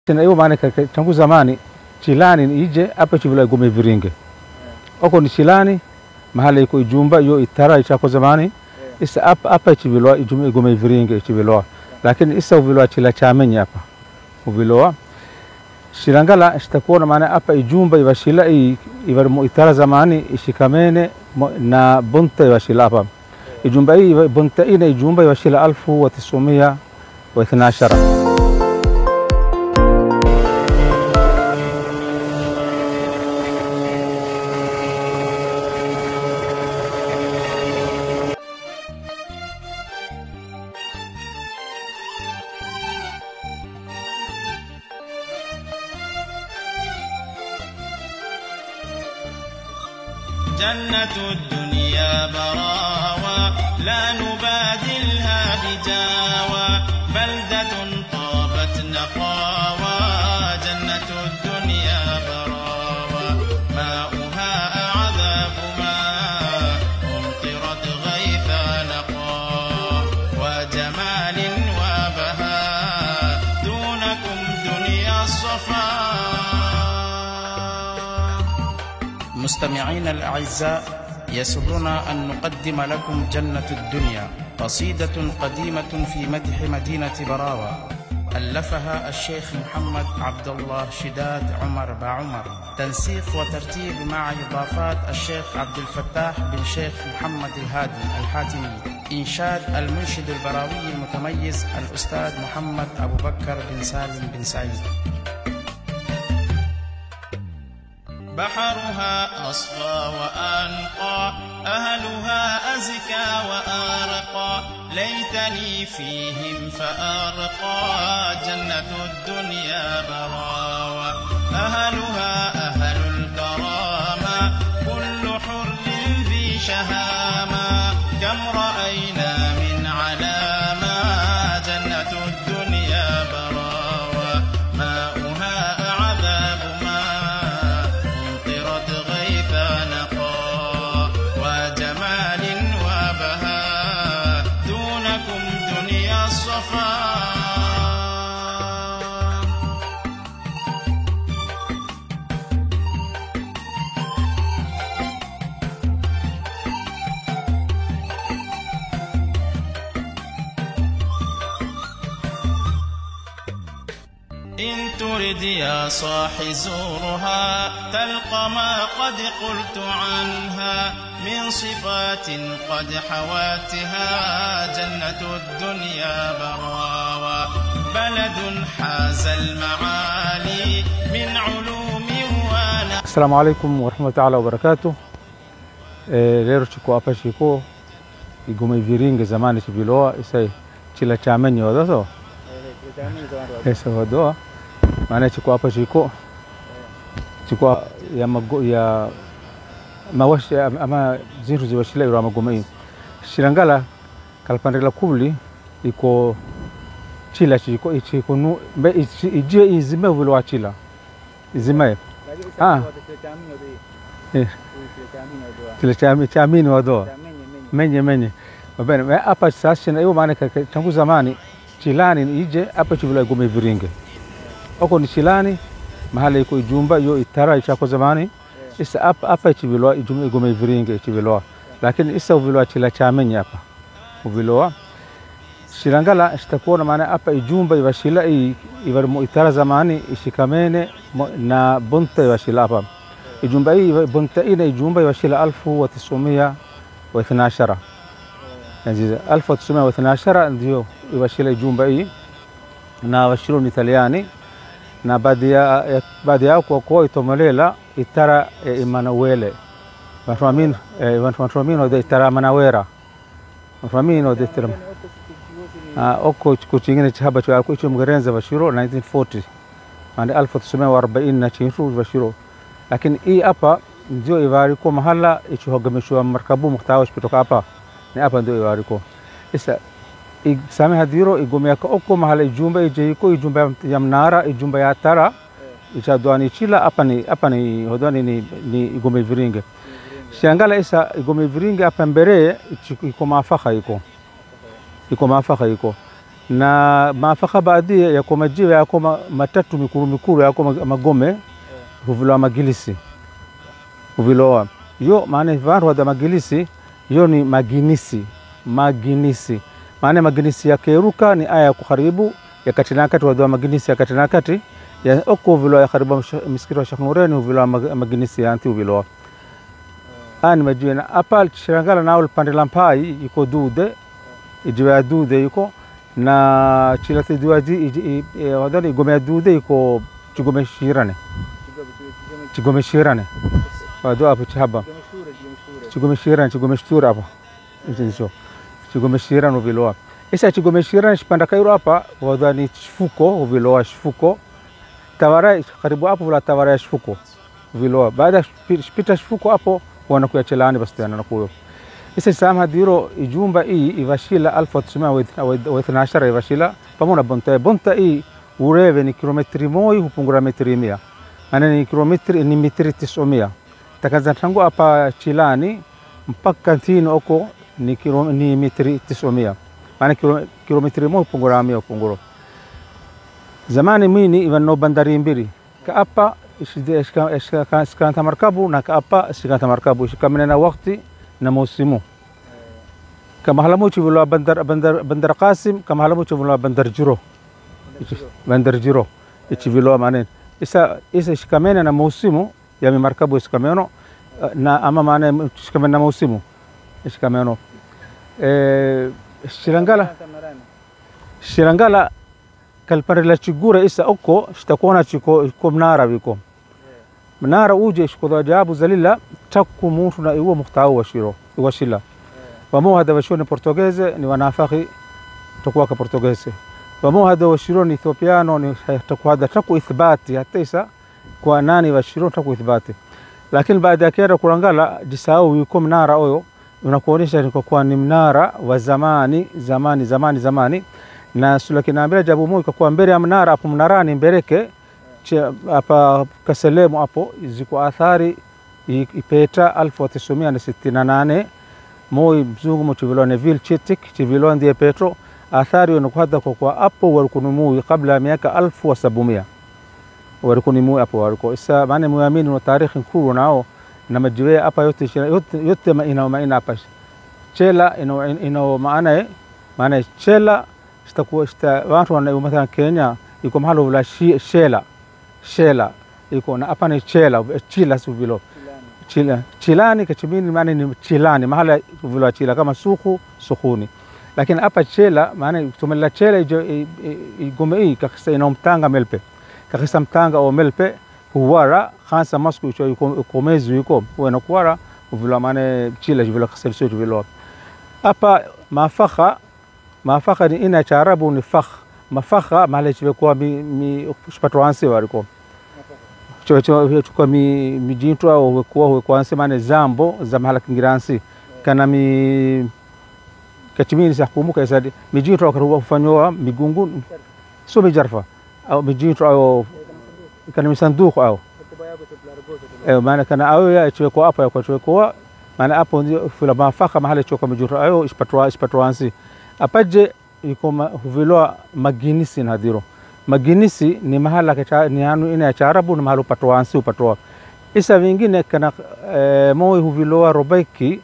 tena hiyo maana kaka- tangu zamani chilani ni ije hapa chivula igome viringe oko ni chilani mahala iko ijumba yo itara ichako zamani isa hapa hapa chivilwa ijumba igome viringe chivilwa lakini isa uvilwa chila chamenyi hapa uvilwa shilangala shitakuona maana hapa ijumba ivashila i- ivar mo itara zamani ishikamene mo- na bunta ivashila hapa ijumba hii iva- bunta ina ijumba ivashila alfu wa tisumia wa ithna ashara جنة الدنيا براوى لا نبادلها بجاوى بلدة طابت نقاوى جنة الدنيا براوى ماؤها أعذاب ماء أمطرت غيث نقا وجمال وبهاء دونكم دنيا الصفا مستمعين الأعزاء يسرنا أن نقدم لكم جنة الدنيا قصيدة قديمة في مدح مدينة براوة ألفها الشيخ محمد عبد الله شداد عمر بعمر تنسيق وترتيب مع إضافات الشيخ عبد الفتاح بن شيخ محمد الهادي الحاتمي إنشاد المنشد البراوي المتميز الأستاذ محمد أبو بكر بن سالم بن سعيد بحرها أصفى وأنقى أهلها أزكى وأرقى ليتني فيهم فأرقى جنة الدنيا براوى أهلها أهل الكرامة كل حر ذي شهامة كم رأينا من علامة جنة الدنيا براوى ماؤها أعذاب ماء أمطرت غيث نقا وجمال وبهاء دونكم دنيا الصفا إن ترد يا صاح زورها تلقى ما قد قلت عنها من صفات قد حواتها جنة الدنيا براوى بلد حاز المعالي من علوم ونفع Assalamu alaikum warahmatullahi taala wabarakatuh. E, lero chiko hapa chiko igome viringe zamani chiviloa isai chila chamenyi wadoso esa wadoa maana chiko hapa chiko chiko ya mago ya mawashi ama zintu ziwashila iro magome shirangala kalpandela kubli iko chila chiko ichiko nu mbe ichi- ijie izime viloa chila izime Ah. Eh. kile cha chamini wadoa menye menye mabene me hapa sasa na hiyo maana kaka- tangu zamani chilani ni ije hapa chivula igome viringe oko ni chilani mahala iko ijumba yo itara ichako zamani isa hapa hapa chivilwa ijumba igome viringe chivilwa lakini isa uvilwa chila chamenyi hapa uvilwa shilangala shitakuona maana hapa ijumba ivashila i- ivar mo itara zamani ishikamene mo- na bunta ivashila hapa ijumba hii iva- bunta ina ijumba ivashila alfu wa tisumia wa ithna ashara Yaani alfu wa tisumia wa ithna ashara ndio ivashila ijumba hii na washiru ni italiani na baadhi ya ya- baadhi yao kwa kuwa itomolela itara ya imanawele vantuamin vantuamin ode itara manawera vantuamin ode itara Ah, oko chiko chingine chihaba cha alikuwa icho mgerenza vashiro 1940 ande 1940 na chinru vashiro lakini hii hapa ndio ivariko mahala ichihogamishwa markabu muhtawash kutoka hapa ni hapa ndio ivariko isa i- same hadiro igomeka oko mahala ijumba ijeiko ijumba ya- ya mnara ijumba ya tara ichadwani chila hapa ni hapa ni hodwani ni, ni igome viringe shangala isa igome viringe hapa mbere ichi- iko mafaka iko iko mafaka iko na mafaka baadhi yako majiwe yako ma- matatu mikuru mikuru yako ma- magome huviloa magilisi huviloa yo maana vantu wada magilisi yo ni maginisi maginisi maana maginisi yakeruka ni aya ya kuharibu ya kati na kati wadoa maginisi ya kati na kati ya oko huviloa ya karibu misikiti wa Sheikh Nureni huviloa mag- maginisi ya anti huviloa ani majiwe na apa shirangala nao lipande la mpai iko dude ijiwe ya dude iko na chilate duaji wadani igome ya dude iko chigome shirane chigome shirane wado apo chihaba chigome shirane chigome shtura apo icho chigome shirane uviloa isa chigome shirane shipanda kairo hapa wadani shifuko uviloa shifuko tawara karibu hapo vula tawara ya shifuko uviloa baada ya shipi- shipita shifuko hapo wanakuya chelani basi tena nakuyo isa sam hadiro ijumba hii ivashila 1912 ivashila pamoja bonta bonta hii ureve ni kilometri moja hupungura metri mia maana ni kilometri ni metri tisomia takaza tangu hapa chilani mpaka ntini oko ni, kilo, ni metri tisomia maana kilo, kilometri moja hupungura mia hupunguro zamani mini ivanno bandari mbili kaapa shikanta markabu na kaapa shikanta markabu shikamene na wakti na musimu kama halamu chiviloa bandar, bandar, bandar qasim kama halamu chiviloa bandar jiro bandar jiro ichiviloa manen isa isa shikamene na musimu yami markabu shikameno eh, na ama maana shikamene na musimu shikameno eh, shirangala shirangala kalpare la chigura isa oko shitakuona chiko iko mnara viko mnara uje shikodo ajabu zalila takku mutu na iwo muhtau washiro washila wamo hada washiro ni portugese ni wanafaki takuwa ka portugese wamo hada washiro ni ethiopiano ni takuwa hada taku ithbati hata isa kwa nani washiro taku ithbati lakini baada ya kera kurangala jisahau yuko mnara oyo unakuonyesha ni kwa kuwa ni mnara wa zamani zamani zamani zamani na sulakinambira jabu mu ikakuwa mbele ya mnara hapo mnarani mbereke che- hapa kaselemu hapo ziko athari i- ipeta 1968 moi mzungu mo chivilwa Neville Chitik chivilwa ndiye Petro athari wanakuhadha kwa kwa hapo walikunumui kabla ya miaka alfu wa sabumia walikunumui hapo waliko isa maana muamini na tarikhi nkuru nao na majiwe hapa yote shina- yote, yote ma- ina maana hapa chela ina, ina maana eh, maana chela shitakuwa shita watu wana mathalan Kenya iko mahali vula shi- shela shela iko na hapa ni chela chila si vilo chila chilani kachimini maana ni chilani mahala vilo chila kama suku sukuni lakini hapa chela maana tumela chela ijo- i- i- igome hii kakisa ina mtanga melpe kakisa mtanga o melpe huwara khansa masku icho ikomezu iko wena kuwara vilo maana chila vilo kaselso vilo hapa mafakha mafakha ni ina cha arabu ni fakh mafakha mahala chivekuwa mi, mi shpato wansi wariko chukua mi mijintu au wekuwa wekuwa ansi mane zambo za mahala kingiransi kana mi kachimini sa kumbuka isadi mijintu akaruwa kufanyoa migungu so mijarfa au mijintu au kana misanduku au eh maana kana au ya chweko hapo ya chweko maana hapo ndio fula mafaka mahali chweko mijintu ayo ispatwa ispatwa ansi apaje iko ma- huviloa maginisi nadhiro maginisi ni mahala kacha, ni anu ina ya chaarabu na mahala upatoa ansi upatoa isa vingine kana e, moi huviloa robeki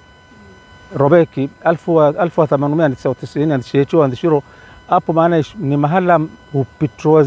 robeki alfu wa- alfu wa themanumia tisa wa tisini andishecho andishiro hapo maana ish- ni mahala upitro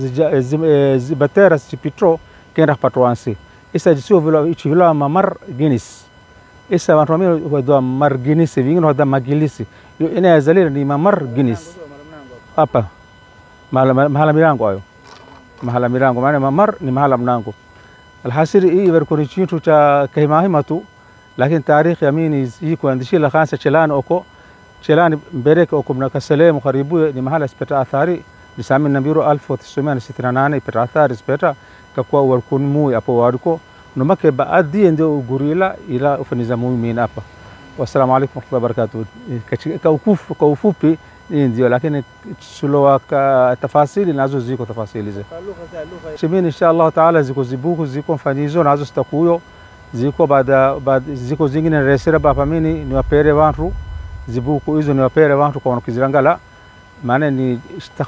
zibatera sipitro kenda kupatoa ansi isa jisio viloa ichiviloa mamar ginis isa watu wamini wadua mar ginisi vingine wadua magilisi Yo ina ya zalira ni mamar ginis hapa mahala, mahala milango hayo mahala milango maana mamar ni mahala mlango alhasiri hii iverikoni chintu cha kahimahima tu lakini tarikhi yamini hii kuandishila khansa chelani oko chelani mbereke oko mna kaselemu karibu ni mahala speta athari nisami nambiro 1968 ipeta athari speta kakua warkun mui apo wariko numake baadhi ndio gurila ila ufaniza muumini hapa wassalamu alaikum warahmatullahi wabarakatuh Kachi- kwa ukufu- kwa ufupi hii ndio lakini sulowa ka tafasili nazo ziko tafasili ze chimini insha Allah taala ziko zibuku ziko mfanyizo nazo zitakuyo ziko baada baada- ziko zingine resera bapa mini niwapere wantu zibuku hizo niwapere wantu kwa wanukizirangala maana ni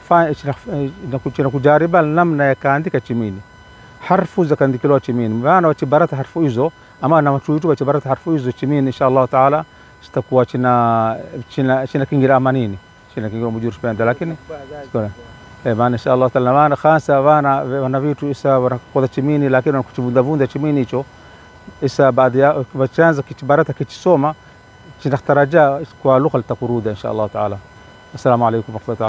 kujariba namna ya kaandika chimini harfu za kaandikiliwa chimini maana wachibarata harfu hizo ama na watuitu wachibarata harfu hizo chimini insha Allah taala zitakuwa china china china kingira amanini china kingira mujuru spenda lakini sikora eh maana insha Allah taala maana khasa wana wana vitu isa wanakoda chimini lakini wanakuchivunda vunda chimini hicho isa baada ya wachanza kichibarata kichisoma chinataraja kwa lugha litakuruda insha Allah taala السلام عليكم ورحمة الله